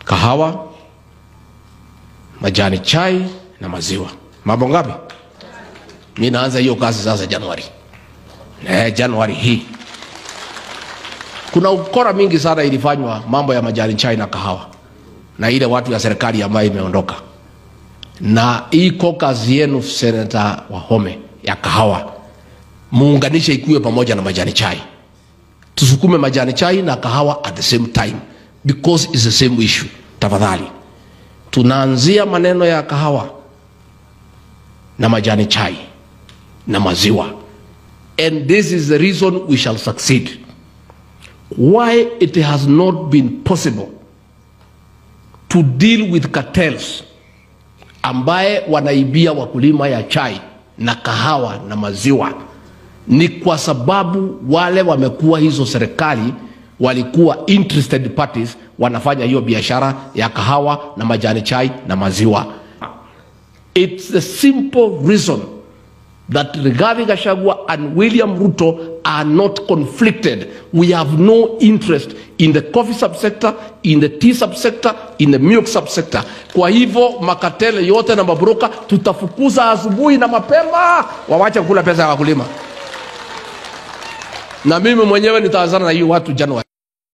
kahawa, majani chai na maziwa. Mambo ngapi? Mi naanza hiyo kazi sasa Januari. Eh, Januari hii kuna ukora mingi sana ilifanywa mambo ya majani chai na kahawa na ile watu ya serikali ambayo imeondoka, na hii caucus yenu Senator Wahome ya kahawa muunganishe ikuwe pamoja na majani chai, tusukume majani chai na kahawa at the same time because it's the same issue. Tafadhali, tunaanzia maneno ya kahawa na majani chai na maziwa, and this is the reason we shall succeed why it has not been possible to deal with cartels ambaye wanaibia wakulima ya chai na kahawa na maziwa ni kwa sababu wale wamekuwa hizo serikali walikuwa interested parties wanafanya hiyo biashara ya kahawa na majani chai na maziwa it's a simple reason that Rigathi Gachagua and William Ruto are not conflicted. We have no interest in the coffee subsector, in the tea subsector, in the milk subsector. Kwa hivyo makatele yote na mabroka tutafukuza asubuhi na mapema, wawache kula pesa ya wakulima, na mimi mwenyewe nitaanzana na hiyo watu Januari.